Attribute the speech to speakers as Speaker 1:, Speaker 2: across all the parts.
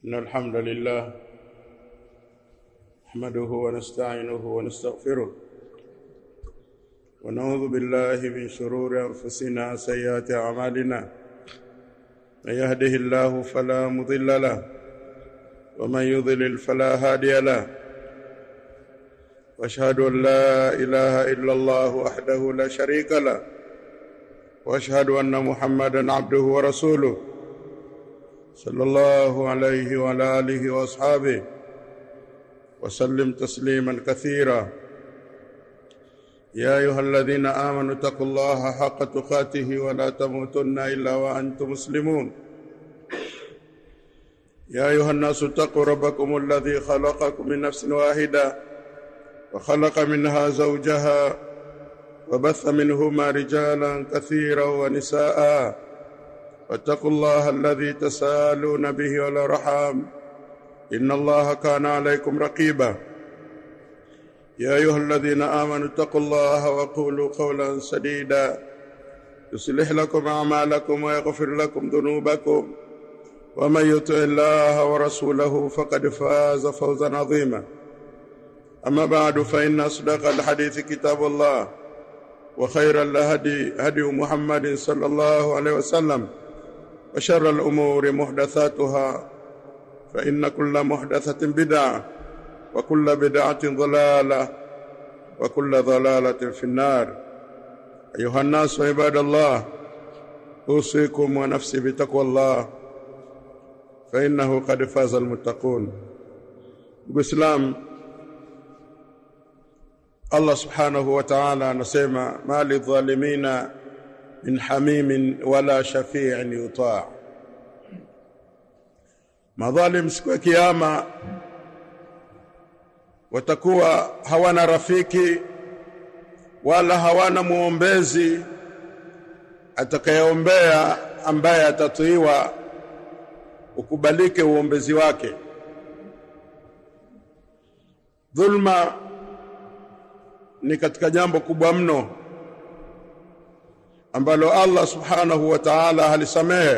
Speaker 1: إن الحمد لله نحمده ونستعينه ونستغفره ونعوذ بالله من شرور أنفسنا سيئات أعمالنا من يهده الله فلا مضل له ومن يضلل فلا هادي له واشهد ان لا اله الا الله وحده لا شريك له واشهد ان محمدا عبده ورسوله صلى الله عليه وعلى اله واصحابه وسلم تسليما كثيرا يا ايها الذين امنوا اتقوا الله حق تقاته ولا تموتن الا وانتم مسلمون يا ايها الناس اتقوا ربكم الذي خلقكم من نفس واحده وخلق منها زوجها وبث منهما رجالا كثيرا ونساء واتقوا الله الذي تسالون به والارحام ان الله كان عليكم رقيبا يا ايها الذين امنوا اتقوا الله وقولوا قولا سديدا يصلح لكم اعمالكم ويغفر لكم ذنوبكم ومن يطع الله ورسوله فقد فاز فوزا عظيما أما بعد فإن أصدق الحديث كتاب الله وخير الهدي هدي محمد صلى الله عليه وسلم وشر الأمور محدثاتها فإن كل محدثة بدعة وكل بدعة ضلالة وكل ضلالة في النار أيها الناس عباد الله أوصيكم ونفسي بتقوى الله فإنه قد فاز المتقون بإسلام Allah subhanahu wa ta'ala anasema mali dhalimina min hamimin wala shafi'in yuta' madhalim siku ya kiyama watakuwa hawana rafiki wala hawana muombezi atakayeombea ambaye atatuiwa ukubalike uombezi wake dhulma ni katika jambo kubwa mno ambalo Allah subhanahu wa ta'ala halisamehe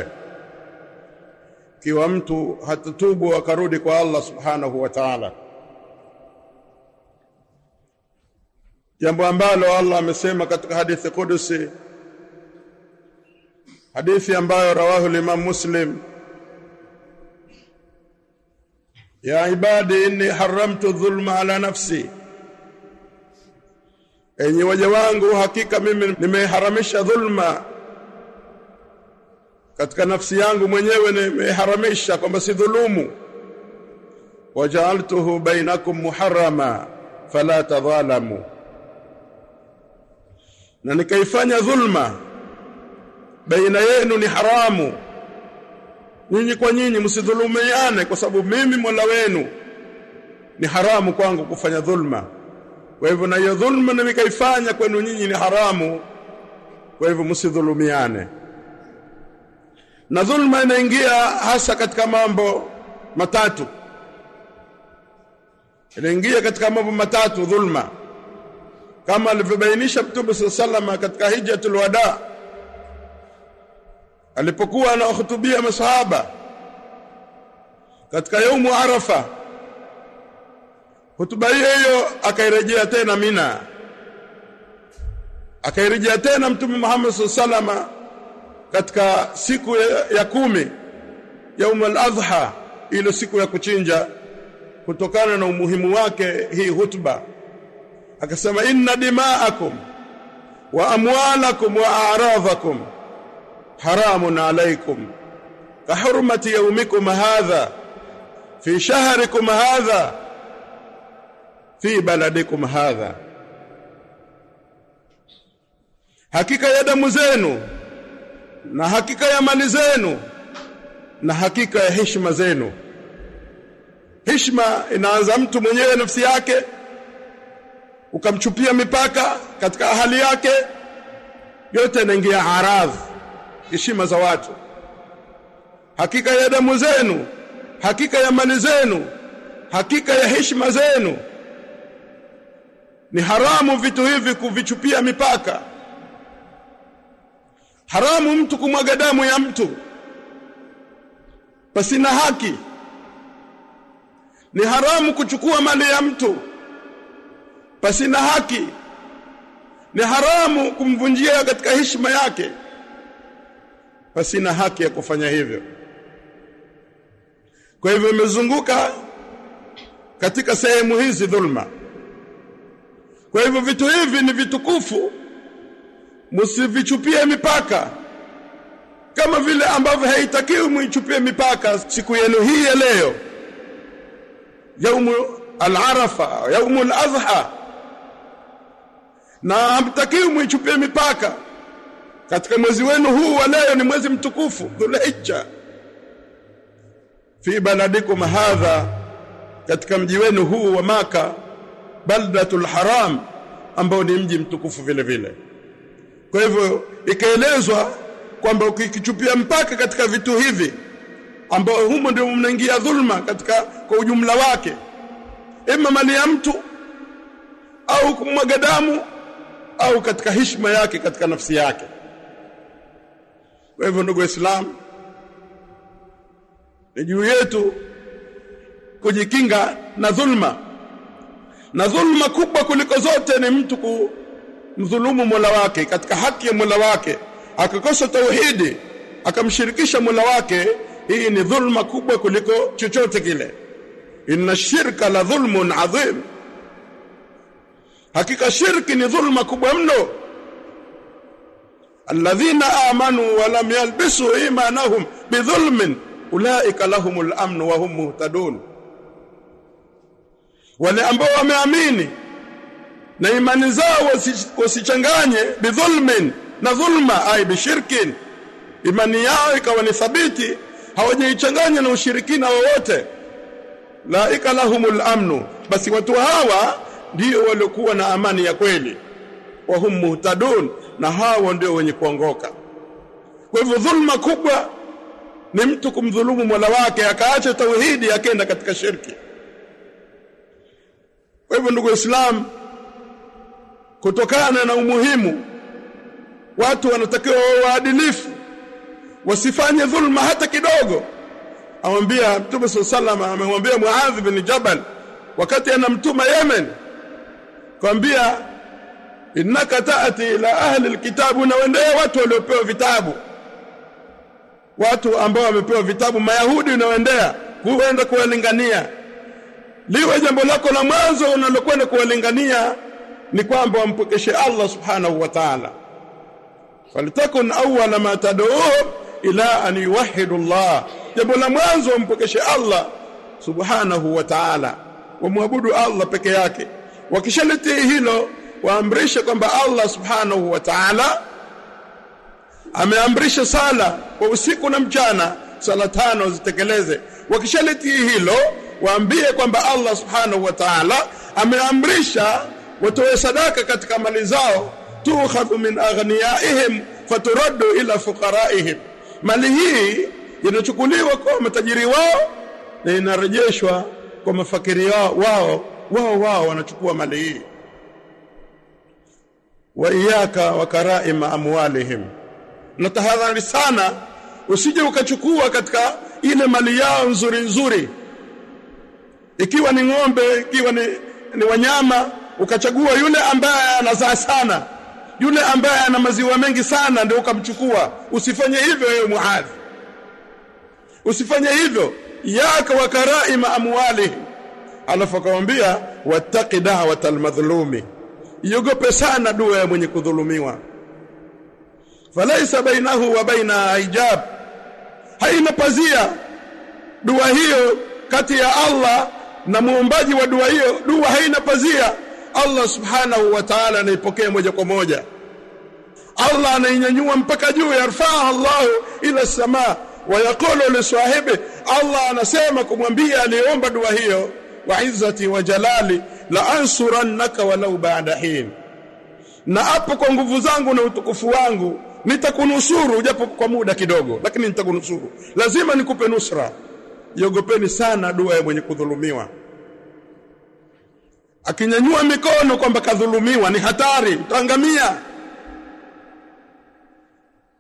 Speaker 1: kiwa mtu hatatubu akarudi kwa Allah subhanahu wa ta'ala jambo ambalo Allah amesema katika hadithi kudusi hadithi ambayo rawahu Imam Muslim ya ibadi inni haramtu dhulma ala nafsi enyi waja wangu hakika mimi nimeharamisha dhulma katika nafsi yangu mwenyewe nimeharamisha kwamba si dhulumu wajaaltuhu bainakum muharrama fala tadhalamu na nikaifanya dhulma baina yenu ni haramu nyinyi kwa nyinyi msidhulumiane kwa sababu mimi Mola wenu ni haramu kwangu kufanya dhulma kwa hivyo na hiyo dhulma nikaifanya kwenu nyinyi ni haramu kwa hivyo msidhulumiane na dhulma inaingia hasa katika mambo matatu inaingia katika mambo matatu dhulma kama alivyobainisha Mtume sallallahu katika hijjatul wada alipokuwa anawahutubia masahaba katika yaumu arafa hutuba hiyo hiyo akairejea tena Mina akairejea tena Mtume Muhammad sallallahu katika siku ya, ya kumi yaum al-adha ile siku ya kuchinja kutokana na umuhimu wake hii hutuba akasema inna dima'akum wa amwalakum wa a'radhakum haramun alaykum ka hurmati yawmikum hadha fi shahrikum hadha fi baladikum hadha hakika ya damu zenu na hakika ya mali zenu na hakika ya heshima zenu heshima inaanza mtu mwenyewe nafsi yake ukamchupia mipaka katika hali yake yote inaingia aradh heshima za watu hakika ya damu zenu hakika ya mali zenu hakika ya heshima zenu ni haramu vitu hivi kuvichupia mipaka haramu mtu kumwaga damu ya mtu pasina haki ni haramu kuchukua mali ya mtu pasina haki ni haramu kumvunjia katika heshima yake pasina haki ya kufanya hivyo kwa hivyo imezunguka katika sehemu hizi dhulma kwa hivyo vitu hivi ni vitukufu msivichupie mipaka kama vile ambavyo haitakiwi muichupie mipaka siku yenu hii ya leo yaumu al-arafa yaumu al-adha na hamtakiwi muichupie mipaka katika mwezi wenu huu wa leo ni mwezi mtukufu dhulhijja fi baladikum hadha katika mji wenu huu wa maka baldatul haram ambao ni mji mtukufu vile vile kwa hivyo ikaelezwa kwamba ukikichupia mpaka katika vitu hivi ambao humo ndio mnaingia dhulma katika kwa ujumla wake ima mali ya mtu au kumwaga damu au katika heshima yake katika nafsi yake kwa hivyo ndugu waislamu ni juu yetu kujikinga na dhulma na dhulma kubwa kuliko zote ni mtu kumdhulumu Mola wake katika haki ya Mola wake akakosa tauhidi akamshirikisha Mola wake hii ni dhulma kubwa kuliko chochote kile inna shirka la dhulmun adhim hakika shirki ni dhulma kubwa mno alladhina amanu wa lam yalbisu imanahum bidhulmin ulaika lahumul amn wa hum muhtadun wale ambao wameamini na imani zao wasichanganye bidhulmin na dhulma ay bishirkin imani yao ikawa ni thabiti hawajaichanganya na ushirikina wowote laika lahumul amnu basi watu hawa ndio waliokuwa na amani ya kweli wa hum muhtadun na hawa ndio wenye kuongoka kwa hivyo dhulma kubwa ni mtu kumdhulumu Mola wake akaacha tauhidi akaenda katika shirki kwa hivyo ndugu Islam kutokana na umuhimu watu wanatakiwa wawe waadilifu wasifanye dhulma hata kidogo amwambia Mtume sallallahu amemwambia Muadh bin Jabal wakati anamtuma Yemen kwambia innaka taati ila ahli alkitabu na wendea watu waliopewa vitabu watu ambao wamepewa vitabu mayahudi unaoendea kuenda kuwalingania liwe jambo lako la mwanzo unalokwenda kuwalingania ni kwamba wampokeshe Allah subhanahu wa ta'ala falitakun awwala ma tad'uhum ila an yuwahhidu Allah jambo la mwanzo wampokeshe Allah subhanahu wa ta'ala wamwabudu Allah peke yake wakishalitii hilo waamrishe kwamba Allah subhanahu wa ta'ala ameamrisha sala kwa usiku na mchana sala tano zitekeleze wakishalitii hilo waambie kwamba Allah subhanahu wa ta'ala ameamrisha watoe sadaka katika mali zao tukhadhu min aghniyaihim faturaddu ila fuqaraihim mali hii inachukuliwa kwa matajiri wao na inarejeshwa kwa mafakiri wao wao wao wao wanachukua mali hii wa iyaka wa karaima amwalihim na tahadhari sana usije ukachukua katika ile mali yao nzuri nzuri ikiwa ni ng'ombe ikiwa ni, ni wanyama ukachagua yule ambaye anazaa sana yule ambaye ana maziwa mengi sana ndio ukamchukua usifanye hivyo wewe muadhi usifanye hivyo yaka wa karaima amwalihim alafu akamwambia wattaqi da'watal madhlumi iogope sana dua ya mwenye kudhulumiwa falaisa bainahu wa baina hijab haina pazia dua hiyo kati ya Allah na muombaji wa dua hiyo dua haina pazia Allah subhanahu wa ta'ala anaipokea moja kwa moja Allah anainyanyua mpaka juu yarfaa Allah ila samaa wa yaqulu li sahibi Allah anasema kumwambia aliyeomba dua hiyo wa izzati wa jalali la ansurannaka walau ba'da hin na hapo kwa nguvu zangu na utukufu wangu nitakunusuru japo kwa muda kidogo lakini nitakunusuru lazima nikupe nusra iogopeni sana dua ya mwenye kudhulumiwa akinyanyua mikono kwamba kadhulumiwa ni hatari utaangamia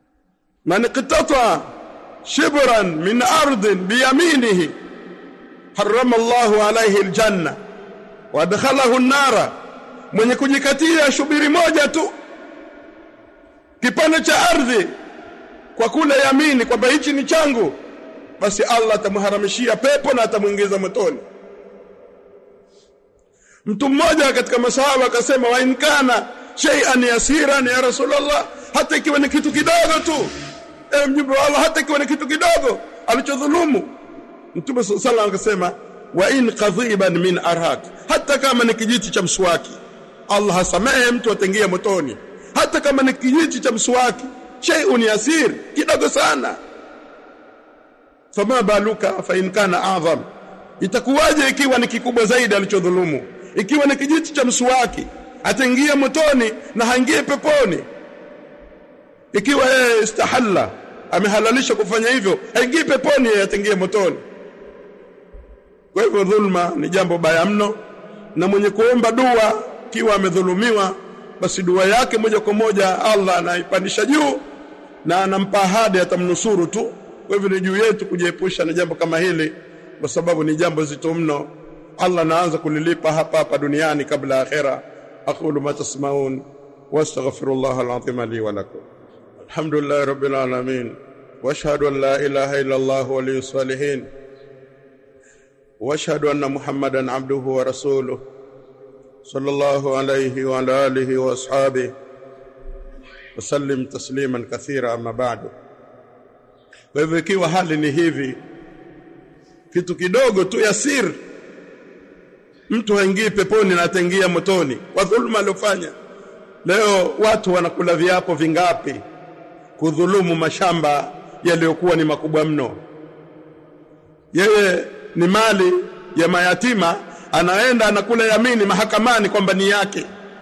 Speaker 1: man qitata shibran min ardin biyaminihi harrama Allahu alayhi aljanna wa adkhalahu an-nara mwenye kujikatia shubiri moja tu kipande cha ardhi kwa kule yamini kwamba hichi ni changu basi Allah atamharamishia pepo na atamuingiza motoni mtu mmoja katika masahaba akasema wa inkana shay'an yasiran ya rasulullah hata ikiwa ni kitu kidogo tu e mjumbe wa Allah hata ikiwa ni kitu kidogo alichodhulumu mtume sallallahu akasema wa in qadhiban min arhaq hata kama ni kijiti cha mswaki Allah hasamehe mtu atengia motoni hata kama ni kijiti cha mswaki shay'un yasir kidogo sana fama baluka fa in kana a'zam itakuwaje ikiwa ni kikubwa zaidi alichodhulumu ikiwa ni kijiti cha mswaki ataingia motoni na haingie peponi ikiwa yeye istahalla amehalalisha kufanya hivyo haingii peponi yeye ataingia motoni kwa hivyo dhulma ni jambo baya mno na mwenye kuomba dua kiwa amedhulumiwa basi dua yake moja kwa moja Allah anaipandisha juu na anampa ahadi atamnusuru tu kwa hivyo ni juu yetu kujiepusha na jambo kama hili kwa sababu ni jambo zito mno Allah anaanza kulilipa hapa hapa duniani kabla ya akhera aqulu ma tasmaun wastaghfirullah alazim li wa lakum alhamdulillah rabbil alamin واشهد ان لا اله الا الله ولي الصالحين واشهد ان محمدا عبده ورسوله صلى الله عليه وعلى اله واصحابه وسلم تسليما كثيرا اما بعد kwa hivyo ikiwa hali ni hivi kitu kidogo tu yasir mtu haingii peponi na ataingia motoni kwa dhulma aliyofanya leo watu wanakula viapo vingapi kudhulumu mashamba yaliyokuwa ni makubwa mno yeye ni mali ya mayatima anaenda anakula yamini mahakamani kwamba ni yake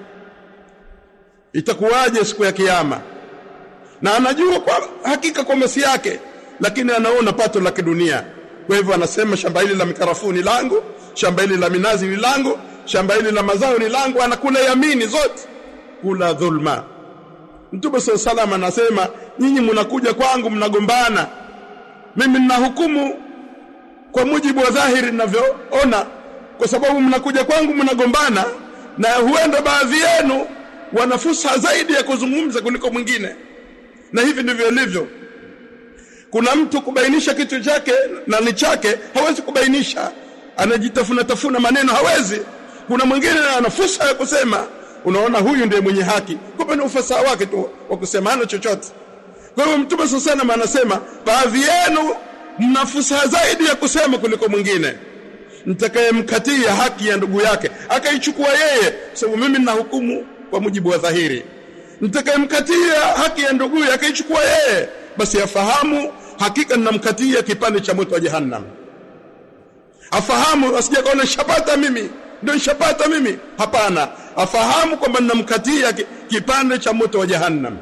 Speaker 1: itakuwaje siku ya kiyama na anajua kwa hakika kwamba si yake lakini anaona pato la kidunia kwa hivyo anasema shamba hili la mikarafuu ni langu shamba hili la minazi ni langu shamba hili la mazao ni langu anakula yamini zote kula dhulma Mtume SAW salam anasema nyinyi mnakuja kwangu mnagombana mimi nina hukumu kwa mujibu wa dhahiri ninavyoona kwa sababu mnakuja kwangu mnagombana na huenda baadhi yenu wana fursa zaidi ya kuzungumza kuliko mwingine na hivi ndivyo ilivyo kuna mtu kubainisha kitu chake na ni chake hawezi kubainisha anajitafuna tafuna maneno hawezi kuna mwingine ana fursa ya kusema unaona huyu ndiye mwenye haki kumbe ni ufasaha wake tu wa kusema hana chochote kwa hiyo mtume sana anasema baadhi yenu mna fursa zaidi ya kusema kuliko mwingine mtakayemkatia haki ya ndugu yake akaichukua yeye sababu mimi nina hukumu kwa mujibu wa dhahiri mtakayemkatia haki ya ndugu yake akaichukua yeye basi afahamu hakika ninamkatia kipande cha moto wa jahannam afahamu asije kaona shapata mimi ndio shapata mimi hapana afahamu kwamba ninamkatia kipande cha moto wa jahannam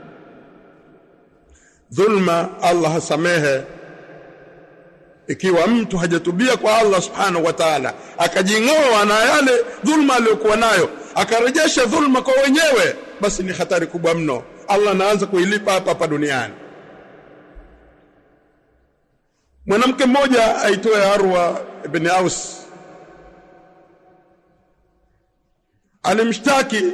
Speaker 1: dhulma Allah hasamehe ikiwa mtu hajatubia kwa Allah subhanahu wa ta'ala akajing'oa na yale dhulma aliyokuwa nayo akarejesha dhulma kwa wenyewe basi ni hatari kubwa mno Allah anaanza kuilipa hapa hapa duniani mwanamke mmoja aitwaye Arwa ibn Aus alimshtaki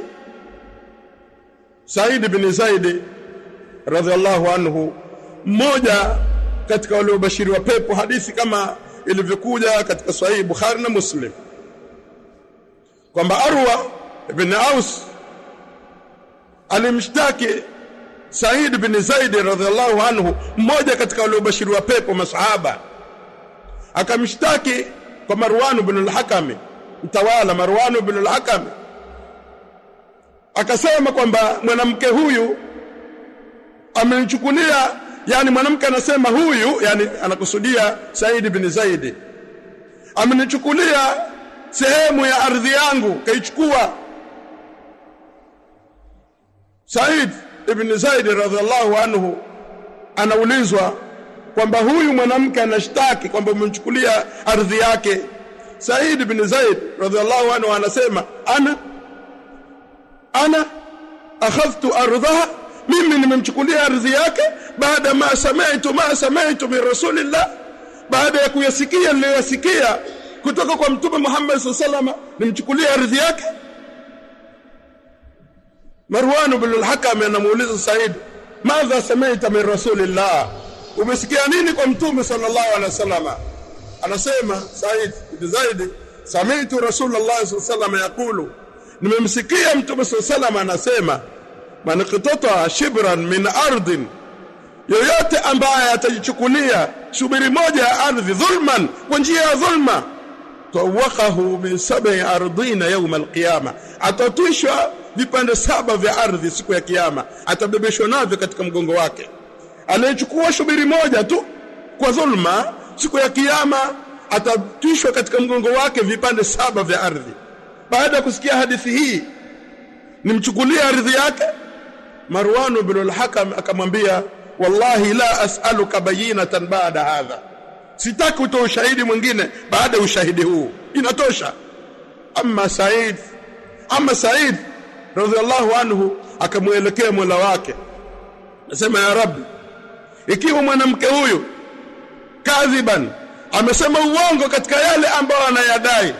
Speaker 1: Said ibn Zaid radhiallahu anhu mmoja katika waliobashiriwa pepo hadithi kama ilivyokuja katika sahihi Bukhari na Muslim kwamba Arwa ibn Aus alimshtaki Said bin Zaid radhiallahu anhu mmoja katika waliobashiriwa pepo masahaba akamshtaki kwa Marwan ibn al-Hakam mtawala Marwan ibn al-Hakam akasema kwamba mwanamke huyu amenichukulia yani mwanamke anasema huyu yani anakusudia Said bin Zaid amenichukulia sehemu ya ardhi yangu kaichukua Said ibn Zaid radhiallahu anhu anaulizwa kwamba huyu mwanamke anashtaki kwamba umemchukulia ardhi yake Said ibn Zaid radhiallahu anhu anasema ana ana akhadhtu ardhaha mimi nimemchukulia ardhi yake baada ma sami'tu ma sami'tu min rasulillah baada ya kuyasikia niliyoyasikia kutoka kwa mtume Muhammad sallallahu nimchukulie ardhi yake Marwan ibn al-Hakam anamuuliza Said madha samaita min rasulillah umesikia nini kwa mtume sallallahu alaihi wasallam anasema Said ibn Zaid sami'tu rasulullah sallallahu alaihi wasallam yaqulu nimemsikia mtume sallallahu alaihi wasallam anasema man qatata shibran min ardin yoyote ambaye atajichukulia shubiri moja ya ardhi dhulman kwa njia ya dhulma tawakahu min sab'i ardina yawm alqiyama atatwishwa vipande saba vya ardhi siku ya kiyama atabebeshwa navyo katika mgongo wake anayechukua shubiri moja tu kwa dhulma siku ya kiyama atatwishwa katika mgongo wake vipande saba vya ardhi baada ya kusikia hadithi hii nimchukulie ardhi yake Marwan ibn al-Hakam akamwambia wallahi la as'aluka bayinatan ba'da hadha sitaki utoe ushahidi mwingine baada ya ushahidi huu inatosha amma Said amma Said radhiallahu anhu akamuelekea Mola wake nasema ya Rabbi ikiwa mwanamke huyu kadhiban amesema uongo katika yale ambayo anayadai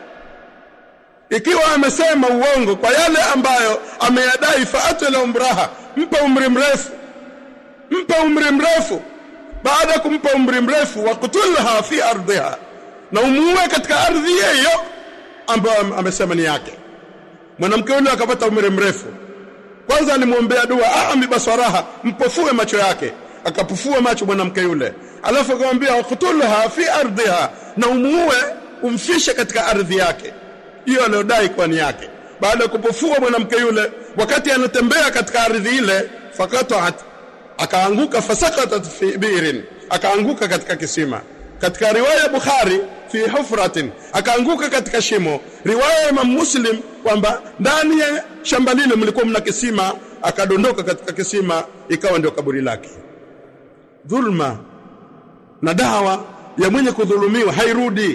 Speaker 1: ikiwa amesema uongo kwa yale ambayo ameyadai faatu la umraha mpa umri mrefu mpa umri mrefu baada ya kumpa umri mrefu waqtulha fi ardhiha na umuue katika ardhi hiyo ambayo amesema ni yake mwanamke yule akapata umri mrefu kwanza alimwombea dua aami basaraha mpofue macho yake akapufua macho mwanamke yule alafu akamwambia waqtulha fi ardhiha na umuue umfishe katika ardhi yake hiyo aliyodai kwa ni yake baada ya kupofua mwanamke yule wakati anatembea katika ardhi ile fakataat akaanguka fasakatat fi birin akaanguka katika kisima katika riwaya Bukhari fi hufratin akaanguka katika shimo riwaya ya Imam Muslim kwamba ndani ya shamba lile mlikuwa mna kisima akadondoka katika kisima ikawa ndio kaburi lake dhulma na dawa ya mwenye kudhulumiwa hairudi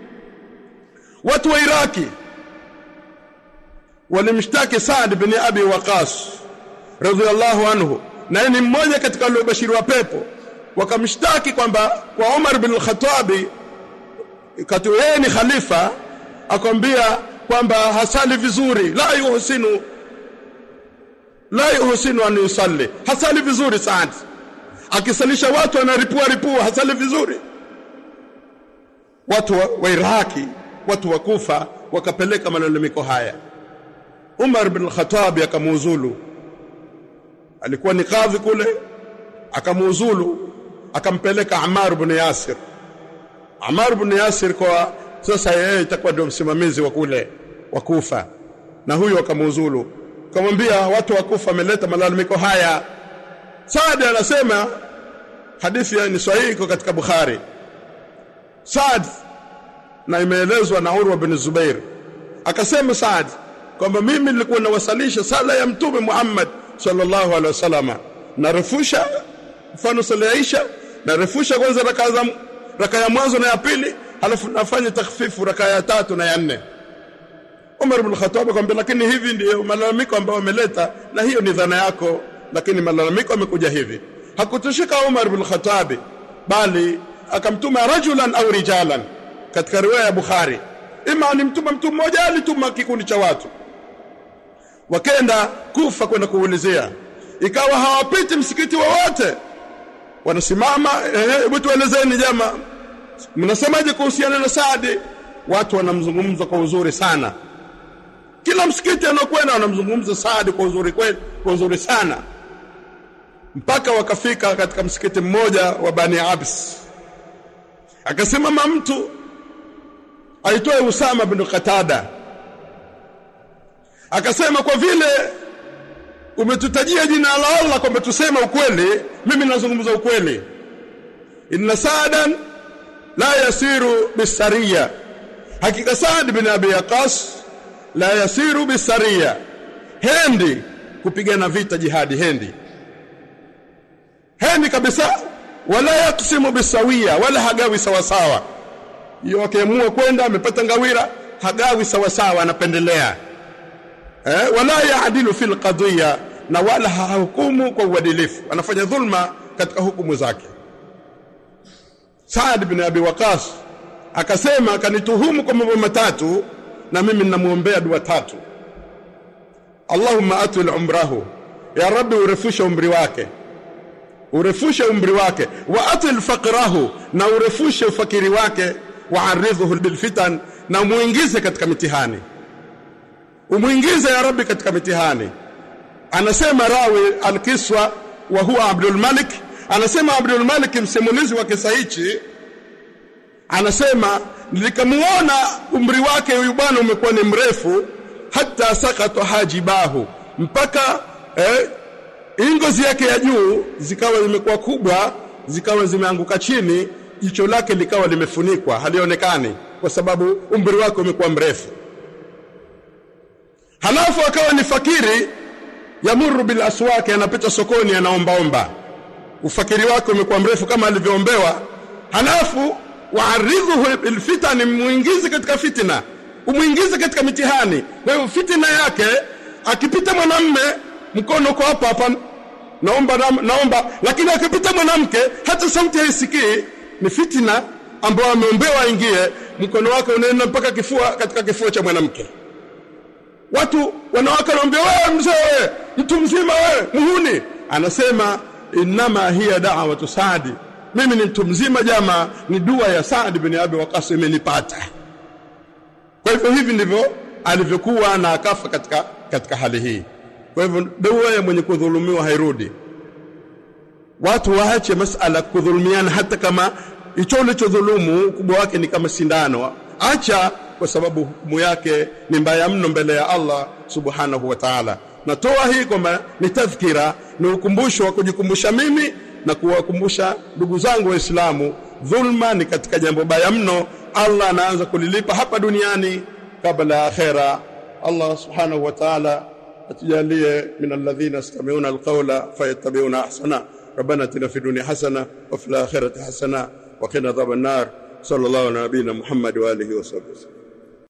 Speaker 1: watu wa Iraki walimshtaki Saad bin Abi Waqas radhiallahu anhu na ni mmoja katika waliobashiri wa pepo wakamshtaki kwamba kwa Umar bin al-Khattab kati yeye ni khalifa akwambia kwamba hasali vizuri la yuhsinu la yuhsinu an yusalli hasali vizuri Saad akisalisha watu anaripua ripua hasali vizuri watu wa, wa Iraki watu wa Kufa wakapeleka malalamiko haya Umar bin al-Khattab akamuuzulu alikuwa ni kadhi kule akamuuzulu akampeleka Ammar bin Yasir Ammar bin Yasir kwa sasa yeye itakuwa ndio msimamizi wa kule wa Kufa na huyo akamuuzulu kamwambia watu wa Kufa wameleta malalamiko haya Saad anasema hadithi ni sahihi katika Bukhari Saad na imeelezwa na Urwa bin Zubair akasema Saad kwamba mimi nilikuwa nawasalisha sala ya mtume Muhammad sallallahu alaihi wasallam narefusha mfano sala ya Isha narefusha kwanza raka za raka ya mwanzo na ya pili halafu nafanya takhfifu raka ya tatu na ya nne Umar ibn Khattab akamwambia lakini hivi ndiyo malalamiko ambayo wameleta na hiyo ni dhana yako lakini malalamiko yamekuja hivi hakutoshika Umar ibn Khattab bali akamtuma rajulan au rijalan katika riwaya ya Bukhari ima ni mtuma mtu mmoja alituma kikundi cha watu wakenda kufa kwenda kuulizia ikawa hawapiti msikiti wowote wa wanasimama hebu tuelezeni jama mnasemaje kuhusiana na Saadi watu wanamzungumza kwa uzuri sana kila msikiti anaokwenda wanamzungumza Saadi kwa uzuri kweli kwa uzuri sana mpaka wakafika katika msikiti mmoja wa Bani Abs akasimama mtu aitwaye Usama bin Qatada akasema kwa vile umetutajia jina la Allah kwamba tusema ukweli mimi nazungumza ukweli inna saadan la yasiru bisariya hakika Saad bin Abi Yaqas la yasiru bisariya hendi kupigana vita jihadi hendi hendi kabisa wala yaksimu bisawia wala hagawi sawasawa hiyo akiamua kwenda amepata ngawira hagawi sawasawa anapendelea eh, wala yaadilu fil qadhiya na wala hahukumu kwa uadilifu anafanya dhulma katika hukumu zake Saad bin Abi Waqas akasema akanituhumu kwa mambo matatu na mimi ninamuombea dua tatu Allahumma atul umrahu ya rabbi urefushe umri wake urefushe umri wake wa atil faqrahu na urefushe ufakiri wake waaridhuhu bilfitan na muingize katika mitihani umuingize ya rabbi katika mitihani anasema rawi alkiswa wa huwa Abdul Malik anasema Abdul Malik msimulizi wa kisa hichi anasema nilikamuona umri wake huyu bwana umekuwa ni mrefu hata sakata hajibahu mpaka eh, ngozi yake ya juu zikawa zimekuwa kubwa zikawa zimeanguka chini jicho lake likawa limefunikwa halionekani kwa sababu umri wake umekuwa mrefu halafu akawa ni fakiri yamuru bil aswaki anapita sokoni anaombaomba ufakiri wake umekuwa mrefu kama alivyoombewa halafu waaridhuhu bil fitani muingize katika fitina umuingize katika mitihani kwa hiyo fitina yake akipita mwanamme mkono kwa hapa hapa naomba naomba lakini akipita mwanamke hata sauti haisikii ni fitina ambayo ameombewa aingie mkono wake unaenda mpaka kifua katika kifua cha mwanamke watu wanawake wanaambia wewe mzee wewe mtu mzima wewe muhuni anasema inama hiya da'watu saadi mimi ni mtu mzima jama ni dua ya Saad bin Abi Waqqas imenipata kwa hivyo hivi ndivyo alivyokuwa na akafa katika katika hali hii kwa hivyo dua ya mwenye kudhulumiwa hairudi watu waache masala kudhulumiana hata kama hicho ulichodhulumu ukubwa wake ni kama sindano acha kwa sababu hukumu yake ni mbaya mno mbele ya Allah subhanahu wa ta'ala natoa hii kwamba ni tadhkira ni ukumbusho wa kujikumbusha mimi na kuwakumbusha ndugu zangu waislamu dhulma ni katika jambo baya mno Allah anaanza kulilipa hapa duniani kabla ya akhera Allah subhanahu wa ta'ala atujalie min alladhina yastami'una alqawla fayattabi'una ahsana ربنا اتنا في الدنيا حسنه وفي الاخره حسنه وقنا عذاب النار صلى الله على نبينا محمد واله وصحبه